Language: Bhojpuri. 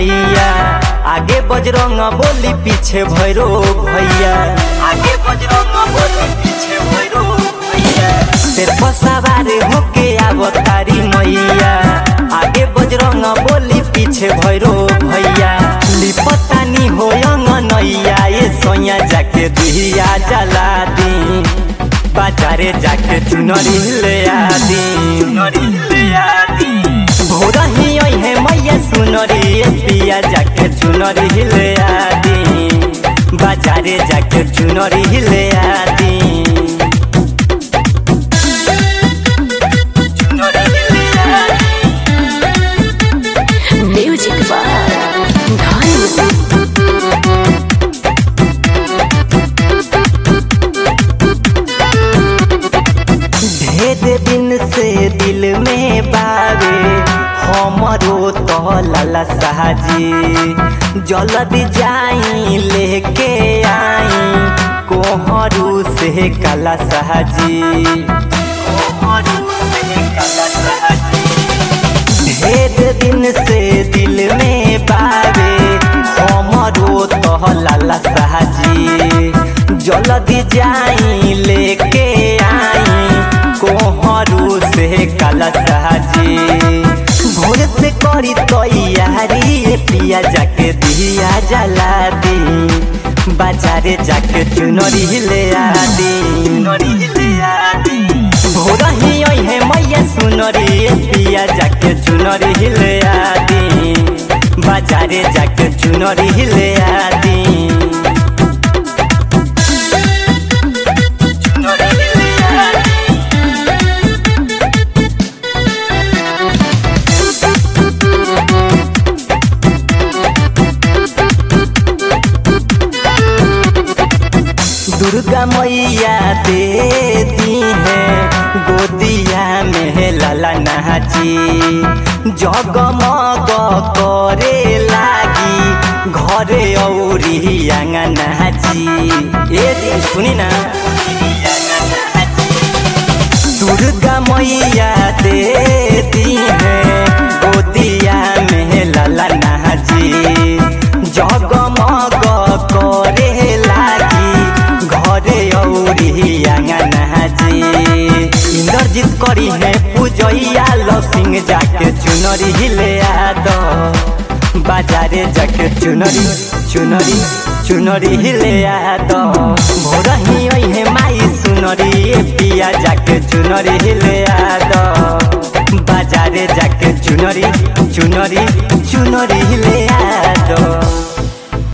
मैया आगे बजरंग बोली पीछे भैरो भैया आगे बजरंग बोली पीछे भैरो भैया सिर पर सवार होके आवतारी मैया आगे बजरंग बोली पीछे भैरो भैया लिपतानी हो नैया ये सोया जाके दिया जला दी बाजारे जाके चुनरी ले आदी चुनरी ले आदी भोरा ही आई है मैया सुनरी ए पिया जाके चुनरी ले आदी बाजारे जाके चुनरी ले आदी चुनरी ले आदी म्यूजिक बार धन ढेर दिन से दिल में बावे हमरो तो लाला साजी जल्दी जाई लेके आई कोहरू से काला साजी कोहरू से काला साजी ढेर दिन से दिल में बावे हमरो तो लाला साजी जल्दी जाई लेके आई कोहरू से काला साजी भोर से करी तैयारी ए पिया जाके दिया जला दी बाजारे जाके चुनरी ले आदी चुनरी ले आदी भोर ही आई है मैया सुनरी ए पिया जाके चुनरी ले आदी बाजारे जाके चुनरी ले आदी चुनरी ले आदी दुर्गा मैया देती है गोदिया में लाला नाची जगमग करे लागी घरे औरी आंगन नाची ए दी सुनी ना दुर्गा मैया देती है गोदिया में लाला नाची जगमग करे लागी घरे औरी आंगन हाजी इंद्रजीत करी है पूजैया लो सिंह जाके चुनरी ले आद बाजारे जाके चुनरी चुनरी चुनरी ले आद भोर ही आई है माई सुनरी ए पिया जाके चुनरी ले आद बाजारे जाके चुनरी चुनरी चुनरी ले आद